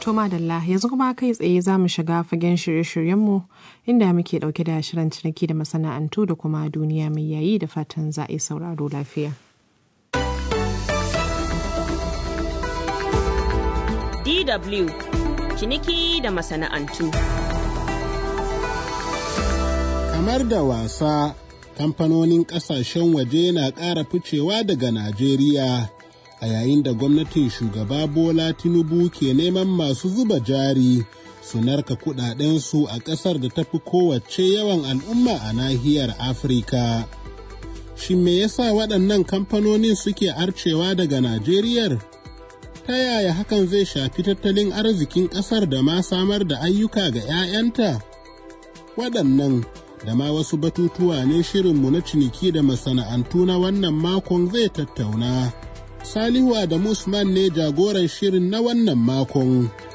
To madalla yanzu kuma kai tsaye za mu shiga fagen shirye-shiryenmu inda muke ɗauke da shirin ciniki da masana'antu da kuma duniya mai yayi da fatan za a yi sauraro lafiya. DW ciniki da masana'antu. Kamar da wasa, kamfanonin ƙasashen waje na ƙara ficewa daga Najeriya. a yayin da gwamnatin shugaba Bola Tinubu ke neman masu zuba jari su narka kudadensu a ƙasar da tafi kowace yawan al'umma a nahiyar Afirka. Shin me yasa waɗannan kamfanonin suke arcewa daga Najeriyar? Ta yaya hakan zai shafi tattalin arzikin ƙasar da ma samar da ayyuka ga 'ya'yanta? Waɗannan da ma wasu batutuwa ne shirinmu na ciniki da masana'antu na wannan makon zai tattauna. Salihu Adamu Usman ne jagoran shirin na wannan makon.